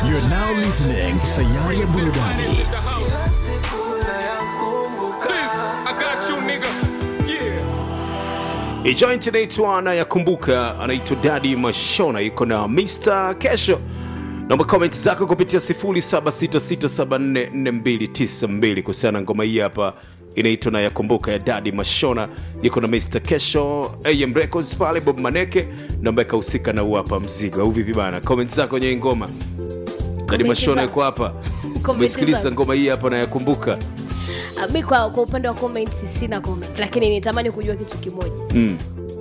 You're now listening to Sayari ya Burudani. I got you, nigga. Yeah. Hii joint inaitwa anayakumbuka, anaitwa Daddy Mashona, yuko na Mr Kesho. Naomba comment zako kupitia 0766744292 kuhusiana na ngoma hii hapa inaitwa nayakumbuka ya Daddy Mashona, yuko na Mr Kesho, AM Records pale, Bob Maneke naomba ikahusika na huu hapa mzigo au vipi bana? Comment zako kwenye hii ngoma. Daddy Mashona za- yuko hapa. Comment Umesikiliza za- ngoma hii hapa nayakumbuka. Ah, mi kwa, kwa upande wa comments sina comment lakini nitamani kujua kitu kimoja Mm.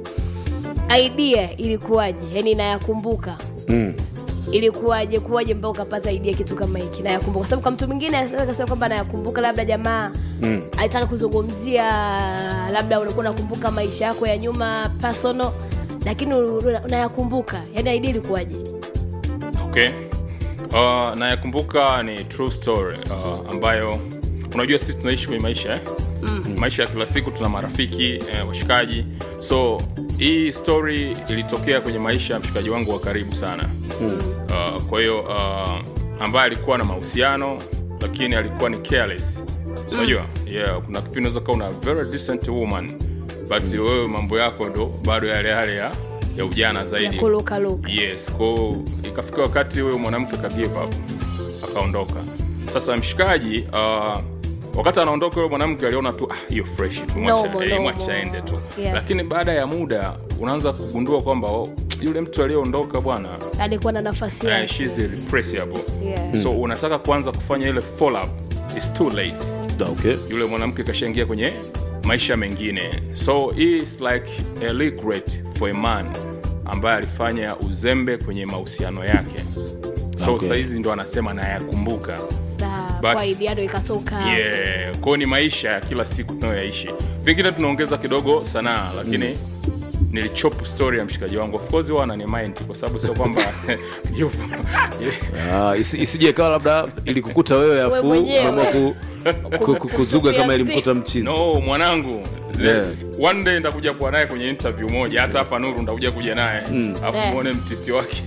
idea ilikuwaje yani nayakumbuka Mm. ilikuwaje kuwaje mpaka ukapata idea kitu kama hiki nayakumbuka kwa sababu kwa mtu mwingine anaweza kasema kwamba nayakumbuka labda jamaa Mm. alitaka kuzungumzia labda ulikuwa unakumbuka maisha yako ya nyuma personal lakini una- unayakumbuka yani idea ilikuwaje Okay. Uh, nayakumbuka ni true story uh, ambayo unajua sisi tunaishi kwenye maisha eh? mm. maisha ya kila siku tuna marafiki eh, washikaji so hii story ilitokea kwenye maisha ya mshikaji wangu wa karibu sana mm. uh, kwa hiyo uh, ambaye alikuwa na mahusiano lakini alikuwa ni careless unajua yeah, kuna kipindi unaweza kuwa una very decent woman but wewe mambo yako ndo bado yale yale ya, ya ujana zaidi ya kulukaluka yes ko ikafika wakati huyo mwanamke ka give up akaondoka sasa mshikaji uh, wakati anaondoka huyo mwanamke aliona tu ah, hiyo fresh tu mwacha Normal, eh, normal. mwacha aende tu Yeah. lakini baada ya muda unaanza kugundua kwamba oh, yule mtu aliyeondoka bwana alikuwa na nafasi uh, yake she's irrepressible Yeah. so unataka kuanza kufanya ile follow up it's too late Okay. yule mwanamke kashaingia kwenye maisha mengine so hii is like a regret for a man ambaye alifanya uzembe kwenye mahusiano yake so Okay. sahizi ndo anasema nayakumbuka Na But- kwa idea ndo ikatoka yeah. kwao ni maisha ya kila siku tunayoyaishi vingine tunaongeza kidogo sanaa lakini nilichop story ya mshikaji wangu of course huwa anani mind kwa sababu sio kwamba yupo yeah. Ah, isi- isije kawa labda ilikukuta wewe afu mwenyewe. umeamua ku, ku, ku, kuzuga kama ilimkuta mchizi no mwanangu Yeah. one day nitakuja kuwa naye kwenye interview moja hata hapa nuru nitakuja kuja naye alafu Yeah. muone mtiti wake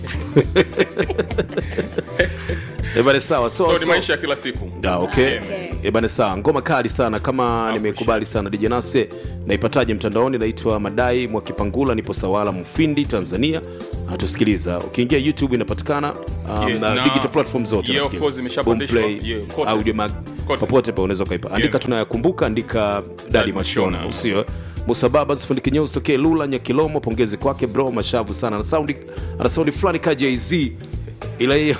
ebane sawa so, so ni so, maisha ya kila siku Ah, okay. Okay. ebane sawa ngoma kali sana kama nimekubali sana dijanase naipataje mtandaoni naitwa madai mwakipangula nipo sawala mfindi tanzania natusikiliza ukiingia youtube inapatikana um, Yes, na na- digital platform zote Yeah, of nafikiri. course, imeshapandishwa. Boomplay, Yeah, kote. audio mag Kote. popote pa unaweza ukaipa andika Yeah. tunayakumbuka andika dadi Dadi mashona Mashona. usio musababa fundi kinyozi tokee lula nyakilomo pongezi kwake bro mashavu sana ana saundi ana saundi fulani ka jz ila hiyo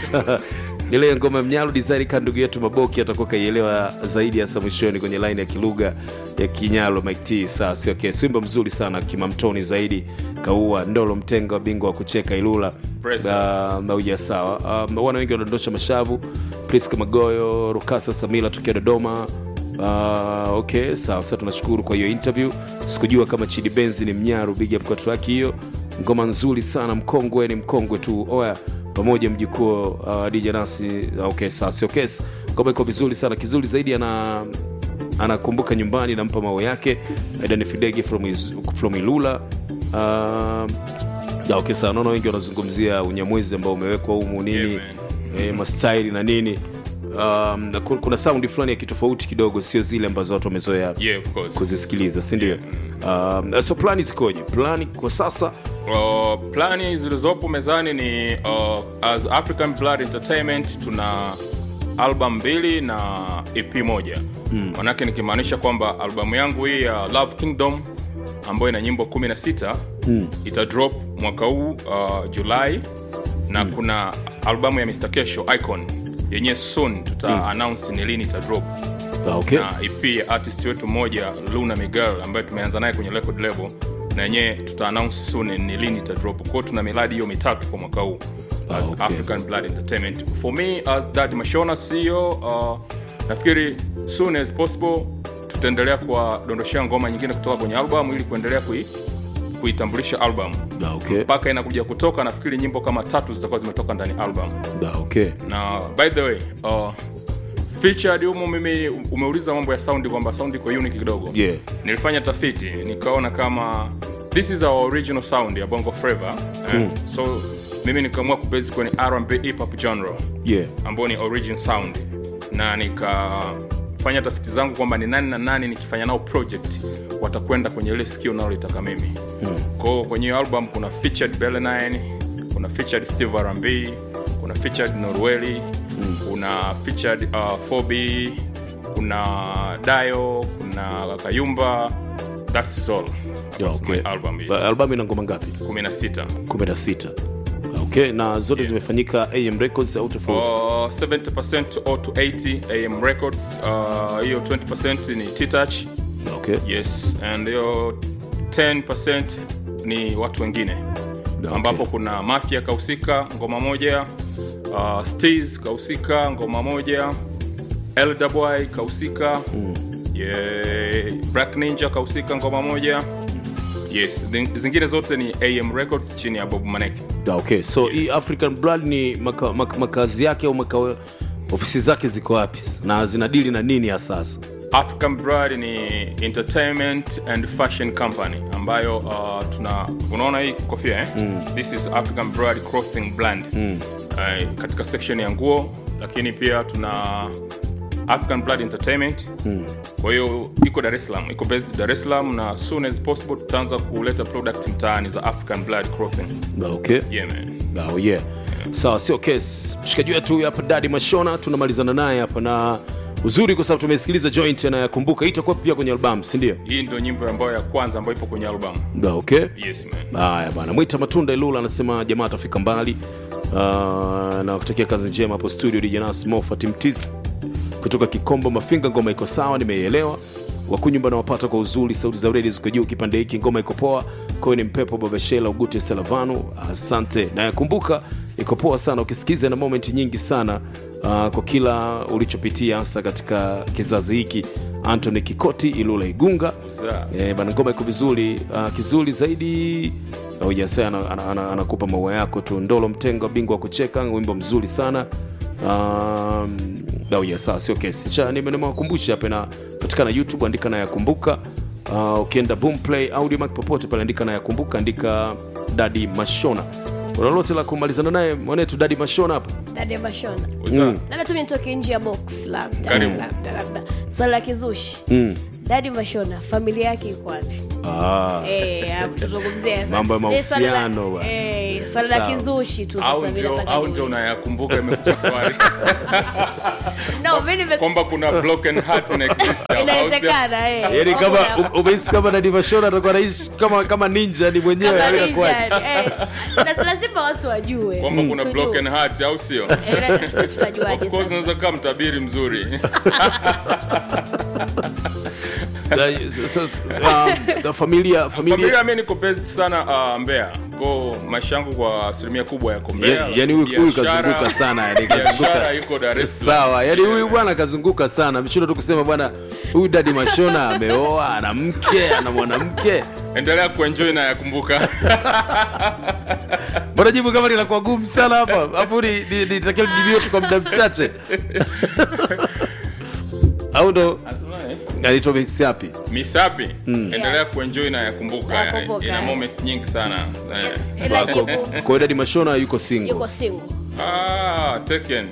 ile ngoma mnyalu design ka ndugu yetu maboki atakuwa kaielewa zaidi hasa mwishoni kwenye line ya kilugha ya kinyalo mike t saa sio okay. swimba mzuri sana kimamtoni zaidi kaua ndolo mtenga wa bingwa wa kucheka ilula Press. Ah, nauja sawa um, wana wengi wanadondosha mashavu priska magoyo rukasa samila tokea dodoma Uh, okay sawa sasa tunashukuru kwa hiyo interview sikujua kama chidi benzi ni mnyaru big up kwa track hiyo ngoma nzuri sana mkongwe ni mkongwe tu oya pamoja mjukuu uh, dj nasi okay sawa sio kesi ngoma iko vizuri sana kizuri zaidi ana anakumbuka nyumbani nampa mao yake aidan fidegi from, Iz- from ilula uh, ya, okay, sawa naona wengi wanazungumzia unyamwezi ambao umewekwa humu nini Yeah, eh, mastaili na nini um, na ku- kuna saundi fulani ya kitofauti kidogo sio zile ambazo watu wamezoea yeah, of course. kuzisikiliza sindio um, so plani zikoje plani kwa sasa Uh, plani zilizopo mezani ni uh, as african blood entertainment tuna album mbili na ep moja manake nikimaanisha kwamba albamu yangu hii ya love kingdom ambayo ina nyimbo 16 mm. ita drop mwaka huu uh, julai na mm. kuna albamu ya mr kesho icon yenye soon tuta mm. announce ni lini ita drop Ah, okay. na ep ya artist wetu mmoja luna miguel ambaye tumeanza naye kwenye record label na yenyewe tuta announce soon ni lini ita drop kwao tuna miradi hiyo mitatu kwa mwaka huu as okay. african blood entertainment for me as dad mashona ceo uh, nafikiri soon as possible tutaendelea kuwadondoshea ngoma nyingine kutoka kwenye album ili kuendelea kui kuitambulisha album Ah, okay. mpaka inakuja kutoka nafikiri nyimbo kama tatu zitakuwa zimetoka ndani ya album Ah, okay. na by the way uh, featured humu mimi umeuliza mambo ya saundi kwamba saundi iko unique kidogo Yeah. nilifanya tafiti nikaona kama this is our original sound ya bongo flava eh? so mimi nikaamua kubase kwenye R&B hip hop genre yeah ambao ni origin sound na nikafanya tafiti zangu kwamba ni nani na nani nikifanya nao project watakwenda kwenye ile sikio nalolitaka mimi hmm. kwao kwenye hiyo album kuna featured Belle9 kuna featured steve R&B kuna featured norweli hmm. kuna featured uh, fobi kuna dayo kuna kayumba that's all yeah, okay. My album is albamu ina ngoma ngapi 16 16 okay na zote zimefanyika am records au tofauti Uh, 70% or to 80 am records uh, hiyo 20% ni t-touch okay yes and hiyo 10% ni watu wengine Okay. ambapo kuna mafia kahusika ngoma moja uh, stas kahusika ngoma moja lwy kahusika mm. yeah, black ninja kahusika ngoma moja yes Zing- zingine zote ni am records chini ya bob maneke Yeah, okay so hii african blood ni maka, maka, makazi yake au maka, ofisi zake ziko wapi na zinadili na nini ya sasa african brad ni entertainment and fashion company ambayo uh, tuna unaona hii kofia eh? mm. this is african brad clothing brand mm. uh, katika section ya nguo lakini pia tuna african blood entertainment mm. kwa hiyo iko dar es salaam iko based dar es salaam na as soon as possible tutaanza kuleta product mtaani za african blood clothing Yeah, okay yeah, man. oh, yeah sawa sio kes mshikaji wetu huyu hapa dadi mashona tunamalizana naye hapa na uzuri kwa sababu tumesikiliza joint anayakumbuka hii itakuwa pia kwenye albamu sindio hii ndio nyimbo ambayo ya kwanza ambayo ipo kwenye album yeah, okay yes man haya bana mwita matunda ilula anasema jamaa atafika mbali uh, na kutakia kazi njema hapo studio djnas mofatimtis kutoka kikombo mafinga ngoma iko sawa nimeielewa wakunyumba nawapata kwa uzuri sauti za redi ziko juu kipande hiki ngoma iko poa kwayo ni mpepo babashela ugute selavanu asante nayakumbuka iko poa sana ukisikiza na moment nyingi sana uh, kwa kila ulichopitia hasa katika kizazi hiki antony kikoti ilula igunga Za. Eh, bana ngoma iko vizuri uh, kizuri zaidi ujasa anakupa ana, ana, anakupa maua yako tu ndolo mtengo bingwa wa kucheka wimbo mzuri sana um, yeah, sawa sio kesi cha nimewakumbusha hapa na patikana youtube andika na yakumbuka uh, ukienda boomplay audiomack popote pale andika na yakumbuka andika dadi mashona una lolote la kumalizana naye mwanetu dadi mashona hapa dade mashona Za. labda tu nitoke nje ya box labda Karibu. labda labda swali la kizushi dadi mashona familia yake iko wapi ah. Eh, hapo tuzungumzie sasa. Mambo ya Eh, swali la- mahusiano bwana. eh, swali la Sawa. kizushi tu au sasa mimi ndio nataka au ndio niulize. unayakumbuka imekupa swali No, mimi nime- kwamba kuna broken heart in existence au sio? inawezekana eh. yani Kwamba kama una- um- umehisi kama dadi mashona atakuwa naishi kama, kama ninja ni mwenyewe kama yani ninja, inakuwaje? eh, na lazima watu wajue kwamba kuna Tujue. broken heart au sio Eh, na sisi tutajuaje of course sasa? unaweza kuwa mtabiri mzuri Na- so- so- um, the familia familia familia mi niko based sana uh, mbea ko maisha yangu kwa asilimia kubwa yako mbea Ya- yani huyu huyu Biashara- kazunguka sana yani biashara kazunguka iko dar es salaam sawa yani huyu bwana kazunguka sana mshindo tu kusema bwana huyu dadi mashona ameoa ana mke ana mwanamke endelea kuenjoy na yakumbuka mbona jibu kama linakuwa gumu sana hapa afu nitakia lijibiwe tu kwa muda mchache au ndo anaitwa misiapi misapi endelea kuenjoy na yakumbuka Yakumbuka, ina eh. moments nyingi sana Eh. Ila jibu kwa hiyo dadi mashona yuko single yuko single ah, taken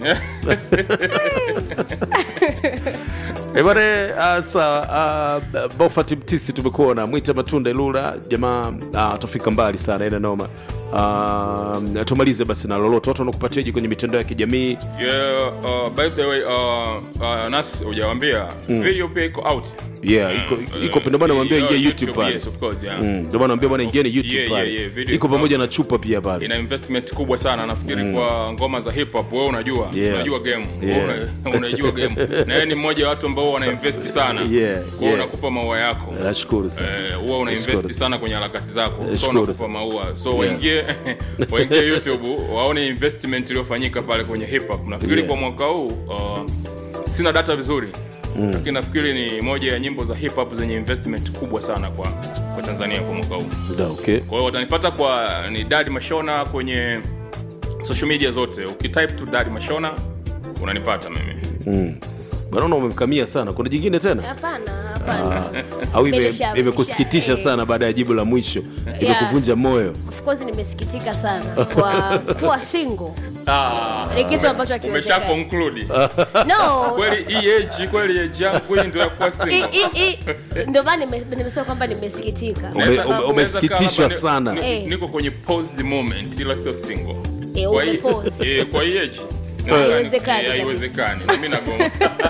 ebane uh, sawa uh, bofati mtisi tumekuona mwita matunda ilula jamaa uh, atafika mbali sana ina noma uh, tumalize basi na lolote watu wanakupatiaji kwenye mitandao ya kijamii yeah, uh, by the way uh, uh, nas hujawambia video pia iko out yeah iko, iko ndio maana namwambia Yeah, ingia youtube pale yes, of course, yeah. Mm, ndio maana naambia bwana ingieni youtube Yeah, yeah, pale yeah, video iko iko pamoja na chupa pia pale ina investment kubwa sana nafikiri kwa ngoma za hip hop wewe unajua Yeah. unajua game Yeah. Wewe una- unajua game na yeye ni mmoja wa watu ambao wana invest sana Yeah, kwa hiyo yeah. unakupa maua yako nashukuru sana Eh, huwa una Nashukuru. invest sana kwenye harakati zako so Nashukuru unakupa sana. maua so waingie waingie youtube waone investment iliyofanyika pale kwenye hip hop nafikiri Yeah. kwa mwaka huu uh, sina data vizuri lakini nafikiri ni moja ya nyimbo za hip hop zenye investment kubwa sana kwa kwa tanzania kwa mwaka huu Da, okay kwa hiyo watanipata kwa ni dadi mashona kwenye social media zote ukitype tu dadi mashona unanipata mimi naona umemkamia sana kuna jingine tena hapana hapana au ime- Nimesha- imekusikitisha nimesha- sana baada ya jibu la mwisho imekuvunja moyo of course nimesikitika sana kwa kuwa single Ah, ni kitu ambacho umesha hakiwezekani conclude no kweli hii age kweli age yangu hii ndio ya kuwa I- single i- i- ndio maana nime- nimesema kwamba nimesikitika Kwa Ume- sababu- ume- umesikitishwa Naweza kaa sana. labda ni- Eh. niko kwenye paused moment ila sio single Eh, Kwa hii- umepause. eh, kwa hii age Haiwezekani Eh, kabisa. haiwezekani mimi nagoma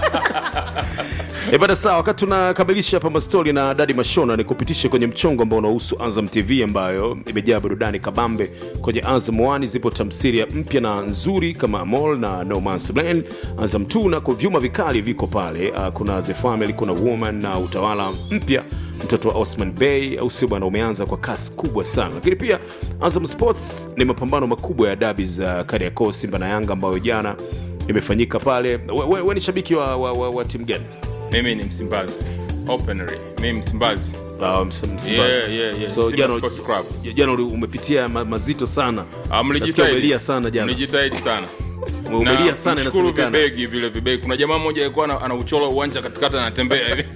E bada sawa, wakati tunakamilisha hapa mastori na Dadi Mashona, ni kupitishe kwenye mchongo ambao unahusu Azam TV ambayo imejaa burudani kabambe. Kwenye Azam 1 zipo tamthilia mpya na nzuri kama Amol na No Man's Land. Azam 2 nako vyuma vikali viko pale. Uh, kuna The Family, kuna Woman na utawala mpya mtoto wa Osman Bey, au sio bwana, umeanza kwa kasi kubwa sana. Lakini pia Azam Sports ni mapambano makubwa ya dabi za Kariakoo, Simba na Yanga ambayo jana imefanyika pale. We, we, we ni shabiki wa, wa, wa, wa timu gani? mimi ni msimbazi openly mimi msimbazi Ah, Ms- Msimbazi. Yeah, yeah, yeah. So Simba jana Sports Club. jana uli- umepitia ma, mazito sana. Ah, Nasikia mlijitahidi umelia sana jana. mlijitahidi sana Umelia Na sana mshukuru inasemekana. vibegi vile vibegi kuna jamaa mmoja alikuwa ana- anauchola uwanja katikati anatembea hivi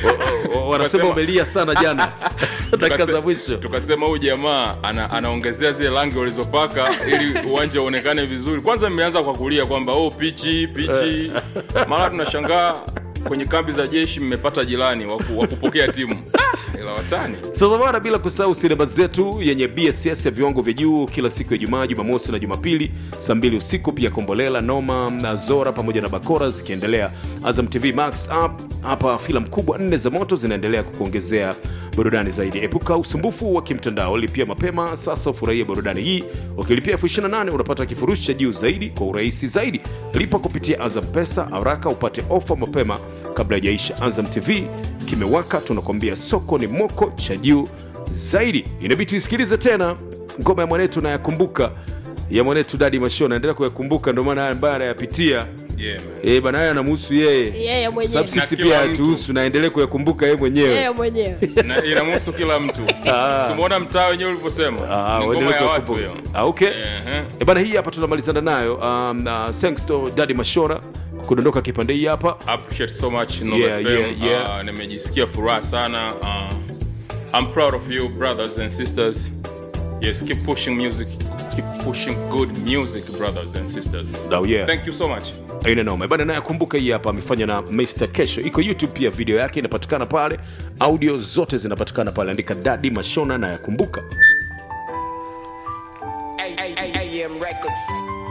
O- o- Wanasema Tukasema- umelia sana jana. Dakika za Tukase- mwisho. tukasema huyu jamaa ana, anaongezea zile rangi walizopaka ili uwanja uonekane vizuri kwanza mmeanza kwa kulia kwamba oh pichi pichi mara tunashangaa kwenye kambi za jeshi mmepata jirani wa ku- wa kupokea timu Ah, ila watani Sasa bwana, bila kusahau sinema zetu yenye BSS ya viwango vya juu kila siku ya Ijumaa, Jumamosi na Jumapili saa mbili usiku, pia Kombolela, Noma na Zora pamoja na Bakora zikiendelea. Azam TV Max app hapa, filamu kubwa nne za moto zinaendelea kukuongezea burudani zaidi. Epuka usumbufu wa kimtandao, lipia mapema sasa ufurahie burudani hii. Ukilipia elfu ishirini na nane unapata kifurushi cha juu zaidi kwa urahisi zaidi. Lipa kupitia Azam Pesa haraka upate ofa mapema kabla haijaisha. Azam TV kimewaka, tunakwambia soko ni moko cha juu zaidi. Inabidi tuisikilize tena ngoma ya mwanetu nayakumbuka ya mwanetu Dadi Mashona, naendelea kuyakumbuka, ndio maana haya ambayo anayapitia yeah, man. Eh, bana haya anamhusu yeye yeye mwenyewe sababu sisi Na kila pia mtu. hatuhusu, naendelee kuyakumbuka yeye mwenyewe. yeye mwenyewe Na inamhusu kila mtu simuona mtaa wenyewe ulivyosema Ah, ni waendelee ngoma ya watu kuyakumbuka. hiyo Ah, okay. Ehe. Eh, bana hii hapa tunamalizana nayo um, uh, thanks to Dadi Mashona kudondoka kipande hii hapa appreciate so much Nova Yeah, FM. yeah, yeah. Uh, nimejisikia furaha sana uh, I'm proud of you brothers and sisters yes keep pushing music keep pushing good music brothers and sisters Oh, yeah. thank you so much aina noma bana naye kumbuka hii hapa amefanya na Mr Kesho iko YouTube pia video yake inapatikana pale audio zote zinapatikana pale andika Dadi Mashona na yakumbuka AM Records.